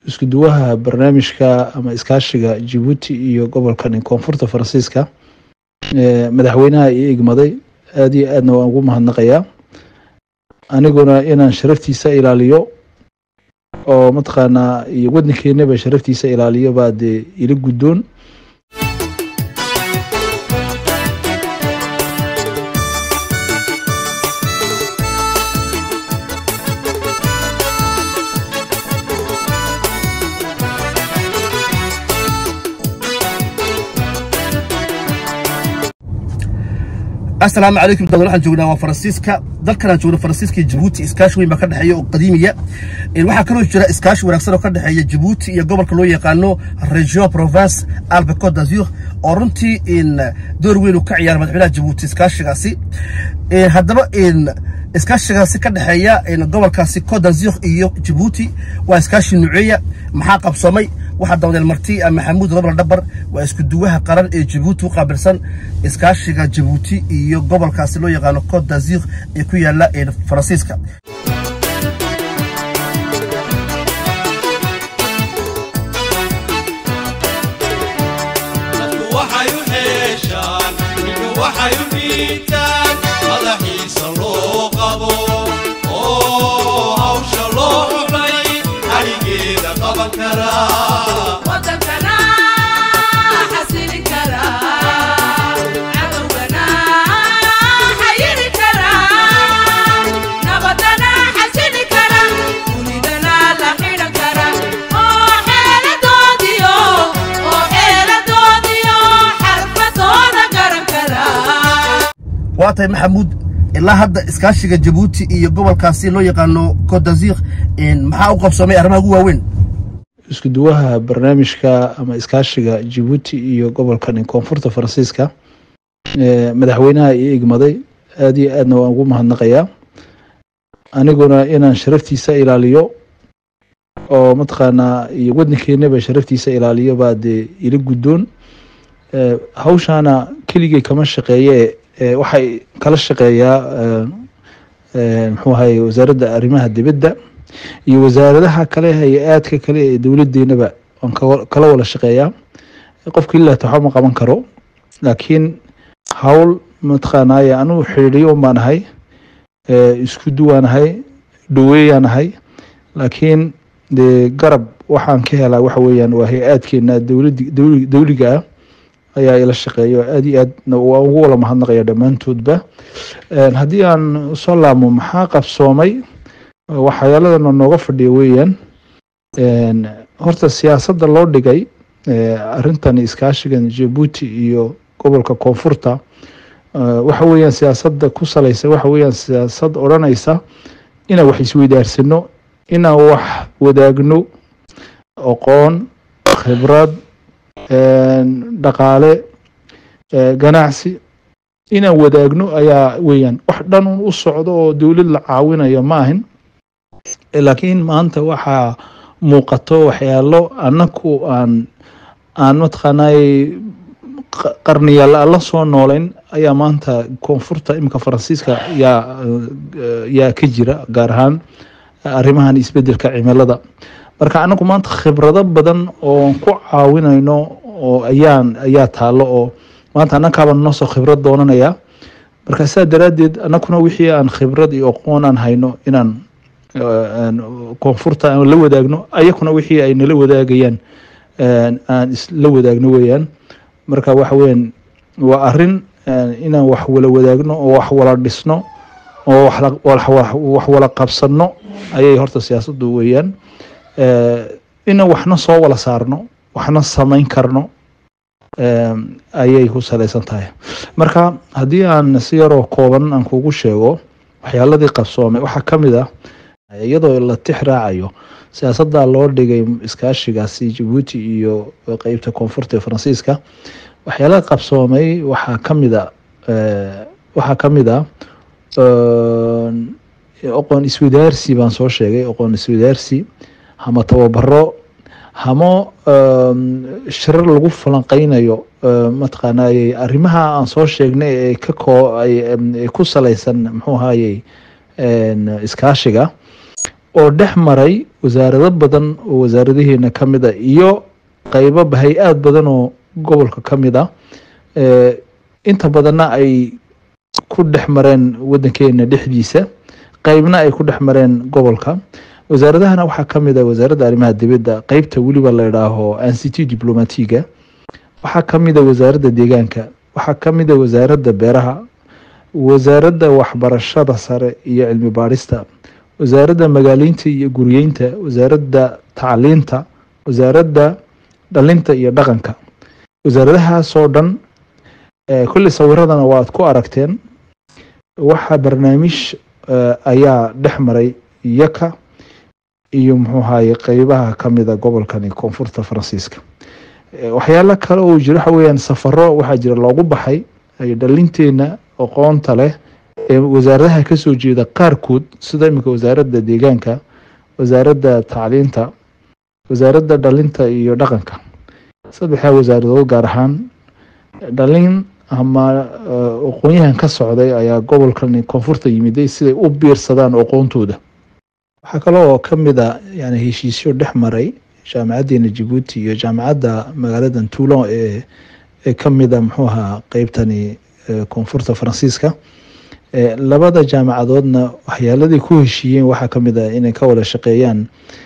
isku duwaha barnaamijka ama iskaashiga jabuuti iyo gobolkan koonfurta faransiiska madaxweynaha ii igmaday aada iyo aadna waan ugu mahadnaqayaa aniguna inaan sharaftiisa ilaaliyo oo mataqaanaa iyo waddankeenaba sharaftiisa ilaaliyo baa dee ila guddoon asalaamu calaykum dawal waxaan joognaa waa faransiiska dalkanaan joogno faransiiska iyo jabuuti iskaashi weyn baa ka dhexeeya oo qadiimiya waxaa kaloo jira iskaashi wanaagsan oo ka dhexeeya jabuuti iyo gobolka loo yaqaano region province albe cote d'azur oo runtii door weyn uu ka ciyaara madaxweynaha jabuuti iskaashigaasi haddaba iskaashigaasi ka dhexeeya gobolkaasi cote d'azur iyo jabuuti waa iskaashi nuceeya maxaa qabsoomay waxaa dawadeel marti maxamuud robla dhabar waa isku duwaha qaran ee jabuuti u qaabilsan iskaashiga jabuuti iyo gobolkaasi loo yaqaano cote d'azur ee ku yaala faransiiska waa tahay maxamuud ilaa hadda iskaashiga jabuuti iyo gobolkaasi loo yaqaano cote d'azur maxaa u qabsoomay arrimaha ugu waaweyn isku duwaha barnaamijka ama iskaashiga jabuuti iyo gobolkan koonfurta faransiiska madaxweynaha ii igmaday aada iyo aadna waan ugu mahadnaqayaa aniguna inaan sharaftiisa ilaaliyo oo mataqaanaa iyo waddankeenaba sharaftiisa ilaaliyo baa dee ila guddoon hawshaana keligay kama shaqeeye waxay kala shaqeeyaa muxuu ahaye wasaaradda arrimaha dibadda iyo wasaaradaha kale hay-aadka kale ee dowladeenaba waan kala wada shaqeeyaa qofka ilaata waxba ma qaban karo laakiin hawl mataqaanaaye anugu xidhiidhiyo baan ahay isku duwaan ahay dhaweeyaan ahay laakiin dee garab waxaan ka helaa waxa weeyaan waa hay-aadkeena dowladi dowliga ah ayaa ila shaqeeya aada iyo aadna waa ugu wala mahadnaqaya dhammaantoodba haddii aan soo laamo maxaa qabsoomay waxyaaladana nooga fadhiya weeyaan horta siyaasadda loo dhigay arrintan iskaashigan jabuuti iyo gobolka koonfurta waxa weeyaan siyaasadda ku salaysa waxa weeyaan siyaasad odhanaysa inaan wax isweydaarsano inaan wax wadaagno aqoon khibrad dhaqaale ganacsi inaan wadaagno ayaa weeyaan wax dhan un u socdo oo dowlad la caawinayo ma ahin laakiin maanta waxaa muuqato waxyaalo annaku aan aan mataqaanay qarniyaal aan la soo noolayn ayaa maanta koonfurta iminka faransiiska yaa yaa ka jira gaar ahaan arrimahan isbedelka cimilada marka anagu maanta khibrado badan oo ku caawinayno oo ayaan ayaa taalo oo maanta annakaaba noo soo khibrad doonanaya marka sidaa daraaddeed annakuna wixii aan khibrad iyo aqoon aan hayno inaan koonfurta aan la wadaagno ayakuna wixii ay nala wadaagayaan aan isla wadaagno weeyaan marka waxa weeyaan waa arrin inaan wax wala wadaagno oo wax wala dhisno oo wax wala qabsanno ayay horta siyaasaddu weeyaan inaan waxna soo wala saarno waxna samayn karno ayay ku salaysan tahay marka haddii aan si yaroo kooban aan kugu sheego waxyaaladii qabsoomay waxaa ka mid ah iyadoo la tix raacayo siyaasadda loo dhigay iskaashigaasi jabuuti iyo qeybta koonfurta ee faransiiska waxyaalaha qabsoomay waxaa ka mid a waxaa ka mid ah aqoon iswadaarsi baan soo sheegay aqoon iswadaarsi hama tababaro hamo shirar lagu falanqeynayo mataqaanay arrimaha aan soo sheegnay ee ka koo ku salaysan muxuu ahayey iskaashiga oo dhex maray wasaarado badan oo wasaaradaheena ka mid a iyo qeybo hay-aad badan oo gobolka ka mid ah inta badanna ay ku dhex mareen wadankeena dhexdiisa qeybna ay ku dhex mareen gobolka wasaaradahana waxaa ka mid a wasaaradda arrimaha dibadda qeybta weliba la idhaaho anct diplomatiga waxaa ka mid a wasaaradda deegaanka waxaa ka mid a wasaaradda beeraha wasaaradda waxbarashada sare iyo cilmi baadhista wasaaradda magaaleynta iyo guriyeynta wasaaradda tacliinta wasaaradda dhalinta iyo dhaqanka wasaaradahaasoo dhan kolley sawiradana waad ku aragteen waxaa barnaamij ayaa dhex maray yaka iyo muxuu ahaye qeybaha ka mida gobolkani koonfurta faransiiska waxyaalo kale oo jira waxa weyaan safaro waxaa jira loogu baxay dhalinteena aqoonta leh ee wasaaradaha kasoo jeeda qaarkood sida iminka wasaaradda deegaanka wasaaradda tacliinta wasaaradda dhalinta iyo dhaqanka saddexdaa wasaaradood gaar ahaan dhalin ama aqoonyahan ka socday ayaa gobolkan koonfurta yimiday siday u biirsadaan aqoontooda waxaa kale oo ka mid a yani heshiisyo dhex maray jaamacaddeena jabuuti iyo jaamacadda magaaladan toulon ee ee ka mid a muxuu ahaa qeybtani koonfurta faransiiska labada jaamacadoodna waxyaaladii ku heshiiyeen waxaa ka mid a inay ka wada shaqeeyaan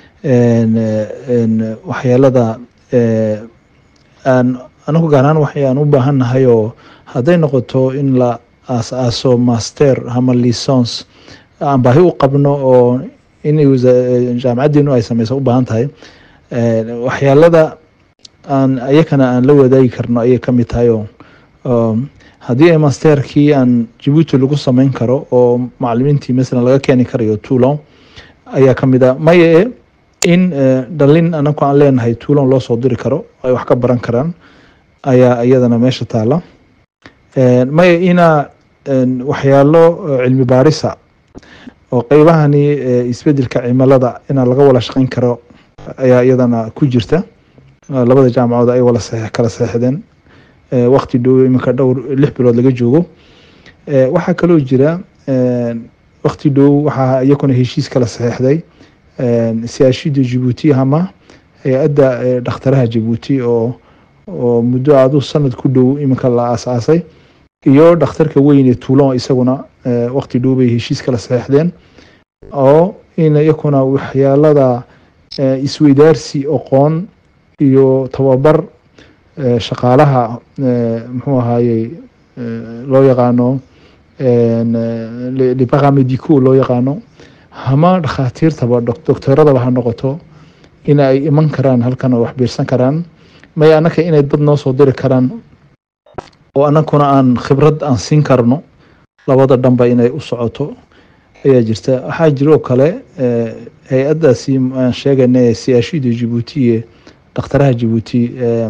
waxyaalada aan anagu gaaraan waxaan u baahannahay oo hadday noqoto in la aas-aaso master ama lisons aan baahi u qabno oo inay jaamacaddeenu ay sameyso u baahan tahay waxyaalada aan iyakana aan la wadaagi karno ayay ka mid tahay oo haddii ay masterkii aan jabuuti lagu sameyn karo oo macalimiintii masalan laga keeni karayo toulon ayaa ka mid a maye in dhalin anagu aan leenahay toulon loo soo diri karo ay wax ka baran karaan ayaa iyadana meesha taala maya ina waxyaalo cilmi baarisa oo qeybahani isbedelka cimilada inaa laga wada shaqeyn karo ayaa iyadana ku jirta labada jaamacood ay wala kala seexdeen wakti dhow iminka dhowr lix bilood laga joogo waxaa kaloo jira wakti dhow waxaa iyakuna heshiis kala saxeixday siyaashida jabuuti ama hay-adda dhakhtaraha jabuuti oo oo muddo aadu sanad ku dhow iminka la aas-aasay iyo dhakhtarka weyn ee toulon isaguna wakti dhow bay heshiis kala saxeixdeen oo in iyakuna waxyaalada isweydaarsi aqoon iyo tababar shaqaalaha muxuu ahaayey loo yaqaano libaramedico loo yaqaano hama dhakhaatiirtaba doctoradaba ha noqoto in ay iman karaan halkan oo wax biirsan karaan may anaka inay dad noo soo diri karaan oo anakuna aan khibrad aan siin karno labada dhanba inay u socoto ayaa jirta waxaa jira oo kale hay-addaasi aan sheegayna siyaashida jabuuti ee dhakhtaraha jabuuti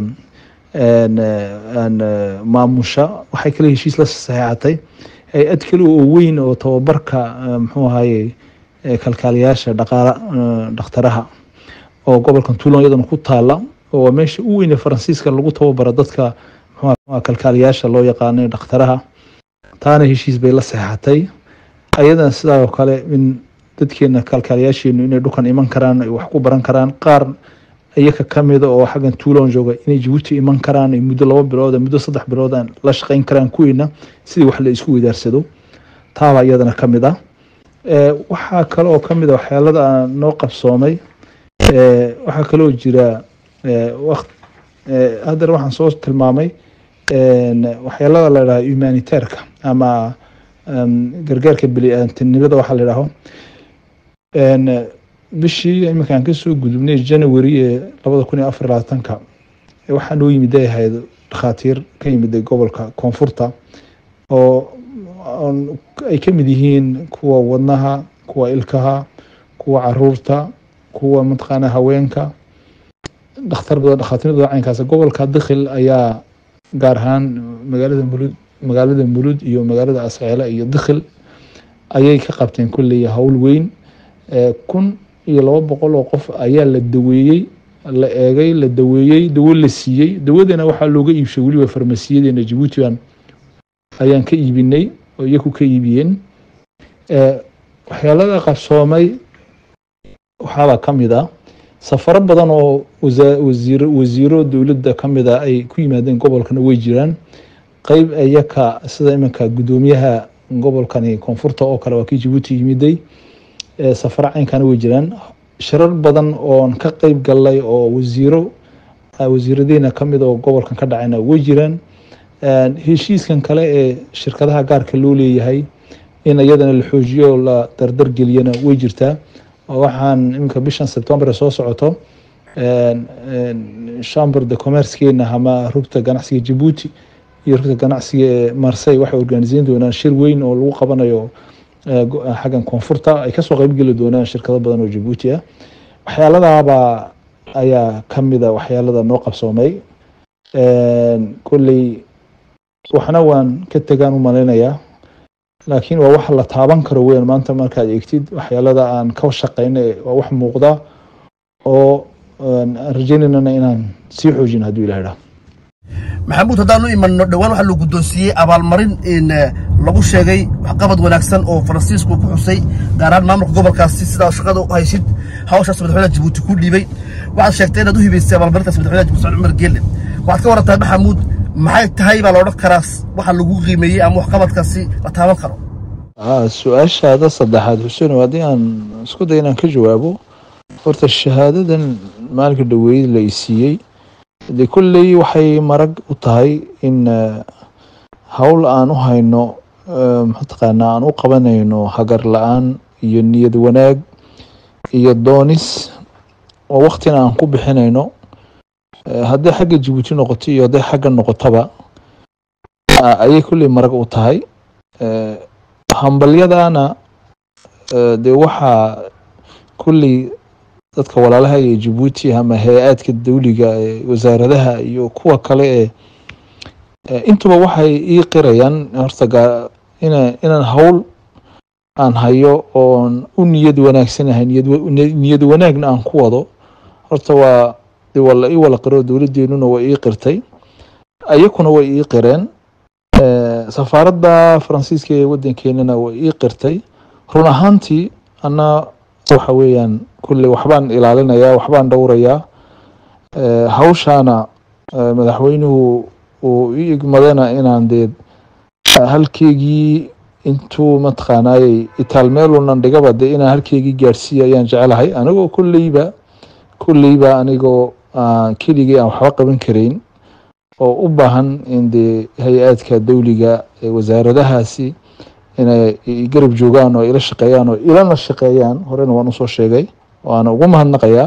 maamusha waxay kale heshiis la saxeexatay hay-ad kale oo weyn oo tababarka muxuu ahaye kalkaaliyaasha dhaqaala dhakhtaraha oo gobolkan toulon iyadana ku taala oo meesha u weyne faransiiska lagu tababaro dadka mxua kalkaaliyaasha loo yaqaano dhakhtaraha taana heshiis bay la saxeexatay ayadana sidaa oo kale in dadkeena kalkaaliyaasheenu inay dhukan iman karaan ay wax ku baran karaan qaar iyaka kamida oo xaggan toulon jooga inay jabuuti iman karaan muddo laba bilood muddo saddex bilood aan la shaqeyn karaan kuwiina sidii wax la isku weydaarsado taabaa iyadana ka mid ah waxaa kale oo kamid a waxyaalada aan noo qabsoomay waxaa kaloo jira waqt haddana waxaan soo tilmaamay waxyaalada la idhaha humanitairka ama gargaarka bili-aantinimada waxaa la idhaaho bishii iminkaan kasoo gudubnay january ee labada kun iyo afar labaatanka waxaa noo yimid ay ahayd dhakhaatiir ka yimiday gobolka koonfurta oo ay ka mid yihiin kuwa wadnaha kuwa ilkaha kuwa caruurta kuwa mataqaana haweenka dhakhtar badan dhakhaatiir badan caynkaas gobolka dikhil ayaa gaar ahaan magaalada mulud magaalada mulud iyo magaalada asceele iyo dikhil ayay ka qabteen kulley howl weyn kun iyo laba boqol oo qof ayaa la daweeyey la eegay la daweeyey dawo la siiyey dawadana waxaa looga iibshay weliba farmasiyadeena jabuutiban ayaan ka iibinay oo iyaku ka iibiyeen waxyaalada qabsoomay waxaabaa ka mid ah safaro badan oo wasiir wasiiro dowladda ka mid a ay ku yimaadeen gobolkana way jiraan qeyb iyaka sida iminka guddoomiyaha gobolkani koonfurta oo kale waa kii jabuuti yimiday safaro caynkana way jiraan shirar badan oon ka qeyb galnay oo wasiiro wasiiradeena kamid oo gobolkan ka dhacayna way jiraan heshiiskan kale ee shirkadaha gaarka loo leeyahay in iyadana la xoojiyo la dardar geliyana way jirtaa waxaan iminka bishan sebtembar soo socoto chamber de commercekeena ama rugta ganacsiga jabuuti iyo rugta ganacsiga ee marsey waxay organiseyn doonaan shir weyn oo lagu qabanayo xaggan koonfurta ay kasoo qeybgeli doonaan shirkado badan oo jabuuti ah waxyaaladaaba ayaa kamida waxyaalada noo qabsoomay kolley waxna waan ka tegaan u malaynayaa laakiin waa wax la taaban karo weyan maanta markaad eegtid waxyaalada aan ka shaqeyna waa wax muuqda oo aan rajeynayna inaan sii xoojin hadduu ilah idhaah maxamuud haddaanu imanno dhowaan waxaa la guddoonsiiyey abaalmarin in lagu sheegay waxqabad wanaagsan oo faransiisku ku xusay gaar ahaan maamulka gobolkaasi sidaa shaqada u haysid hawshaas madaxweynaha jabuuti ku dhiibay waxaad sheegtay inaad u hibaysay abaalmarintaas madaxweynaha jabuuti socod cumar geelle waxaad ka warantaa maxamuud maxay tahay baa la odhan karaa waxa lagu qiimeeyey ama waxqabadkaasi la taaban karo su-aashaada saddexaad xuseen haddii aan isku day inaan ka jawaabo horta shahaadadan maalinka dhaweyd la isiiyey de kolley waxay marag u tahay in howl aan u hayno mataqaanaa aan u qabanayno hagar la-aan iyo niyad wanaag iyo doonis oo waktina aan ku bixinayno hadday xagga jabuuti noqoto iyo hadday xagga noqotaba ayay kolley marag u tahay hambalyadana dee waxaa kolley dadka walaalaha iyo jabuuti ama hay-aadka dawliga ee wasaaradaha iyo kuwa kale ee intuba waxay ii qirayaan horta ina inaan howl aan hayo oon u niyad wanaagsanahay niyad wanaagna aan ku wado horta waa de waa la ii wala qiro dowladeenuna way ii qirtay ayakuna way ii qireen safaaradda faransiiska ee waddankeenana way ii qirtay run ahaantii ana waxa weeyaan kulley waxbaan ilaalinayaa waxbaan dhowrayaa hawshaana madaxweynuhu uu ii igmadana inaan dee halkeygii intuu mataqaanaayey itaal meelunan dhigaba dee inaan halkeygii gaadhsiiya ayaan jecelahay anigoo kolleyba kolleyba anigoo keligii aan waxba qaban karayn oo u baahan in dee hay-aadka dawliga ee wasaaradahaasi inay garab joogaan oo ila shaqeeyaan oo ilana shaqeeyaan horena waan usoo sheegay waana ugu mahadnaqayaa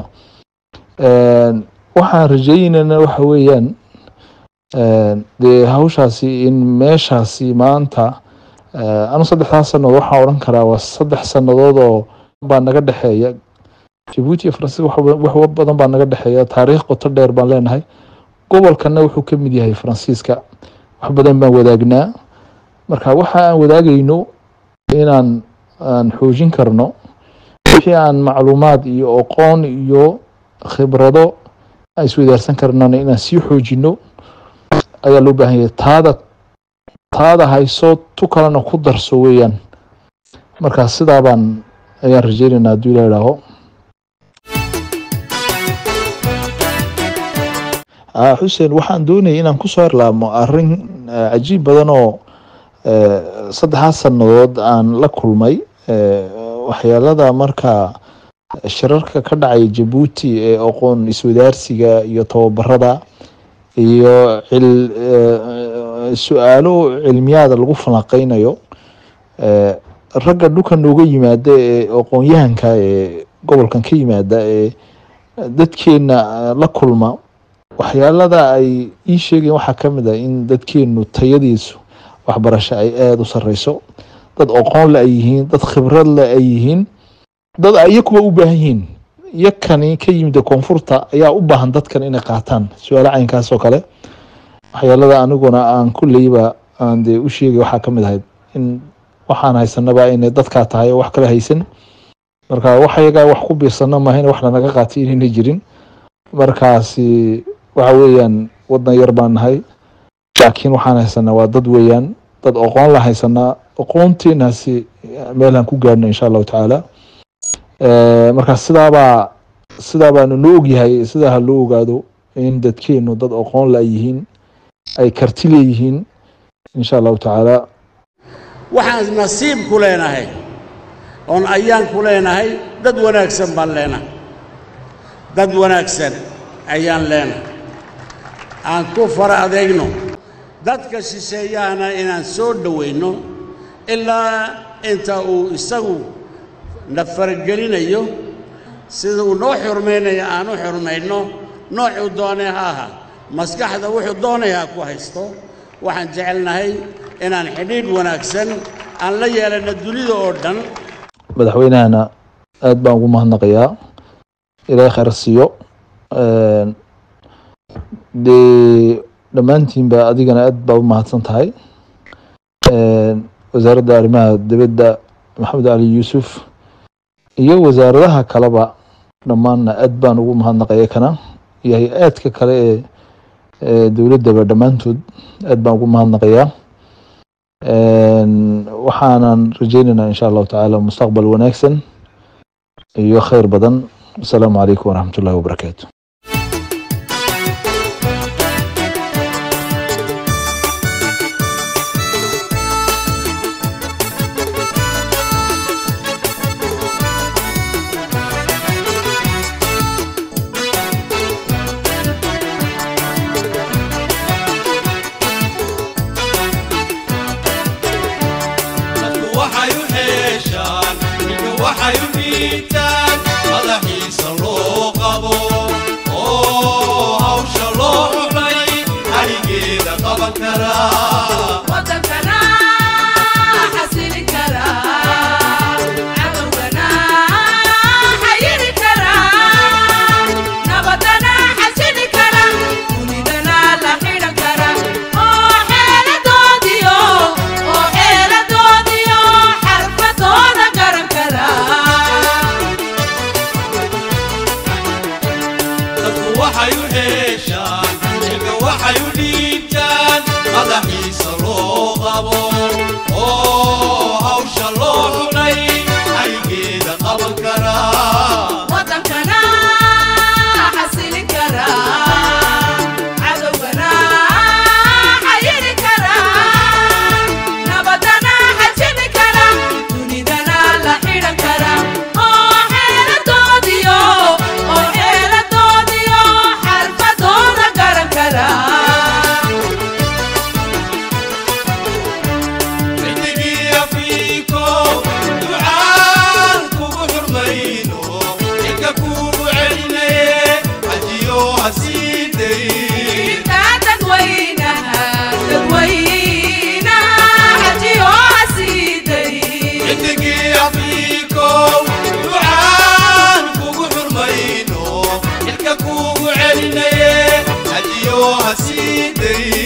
waxaan rajeynayna waxa weeyaan dee hawshaasi in meeshaasi maanta anu saddexdaas sannadood waxaan odhan karaa waa saddex sannadood oo baa naga dhexeeya jabuuti iyo faransiiska wax badan baa naga dhexeeya taariikh qoto dheer baan leenahay gobolkana wuxuu ka mid yahay faransiiska wax badan baan wadaagnaa marka waxa aan wadaagayno inaan aan xoojin karno wixii aan macluumaad iyo aqoon iyo khibrado aan iswadaarsan karnana inaan sii xoojino ayaa loo baahan yahay taada taada hayso tu kalena ku darso weeyaan marka sidaa baan ayaan rajeynaynaa hadduu ila idhaaho xuseen waxaan doonayay inaan kusoo herlaamo arrin cajiib badan oo saddexaas sannadood aan la kulmay waxyaalada marka shirarka ka dhacaya jabuuti ee aqoon iswadaarsiga iyo tababarada iyo su-aalo cilmiyaada lagu falanqeynayo ragga dhulka nooga yimaada ee aqoon-yahanka ee gobolkan ka yimaada ee dadkeena la kulma waxyaalada ay ii sheegeen waxaa ka mid ah in dadkeenu tayadiisu waxbarasho ay aada u sareyso dad aqoon le ay yihiin dad khibrad le ay yihiin dad iyakuba u baahan yihiin yakani ka yimid koonfurta ayaa u baahan dadkan inay qaataan su-aalo caynkaas oo kale waxyaalada aniguna aan kulleyba aan dee u sheegay waxaa ka mid ahayd in waxaan haysanaba inay dadkaa tahay oo wax kala haysan marka wax yagaa wax ku biirsana maaha in wax lanaga qaatay inayna jirin markaasi waxa weeyaan wadan yar baan nahay laakiin waxaan haysanaa waa dad weeyaan dad aqoon la haysanaa aqoonteenaasi meelaan ku gaarno insha allahu tacaala marka sidaabaa sidaa baanu nu ogyahay sidaa ha loo ogaado in dadkeenu dad aqoon la yihiin ay karti leeyihiin insha allahu tacaala waxaan nasiib ku leenahay oon ayaan ku leenahay dad wanaagsan baan leenahay dad wanaagsan ayaan leenahay aan ku fara adeegno dadka shisheeyahana inaan soo dhowayno ilaa inta uu isagu na faragelinayo sida uu noo xurmaynayo aan u xurmayno noocuu doonay ha aha maskaxda wuxuu doonay ha ku haysto waxaan jecelnahay inaan xidhiidh wanaagsan aan la yeelanno dunida oo dhan madaxweynahana aad baan ugu mahadnaqayaa ilaahay khayr siiyo dee dhammaantiinba adigana aad baa u mahadsan tahay wasaaradda arrimaha dibadda maxamed cali yuusuf iyo wasaaradaha kaleba dhammaanna aad baan ugu mahadnaqaya kana iyo hay-aadka kale ee dowladdaba dhammaantood aad baan ugu mahadnaqayaa waxaanan rajeynaynaa insha allahu tacaala mustaqbal wanaagsan iyo khayr badan asalaamu calaykum waraxmat ullahi wabarakaatu kugu celinaye hadiyo hasiiday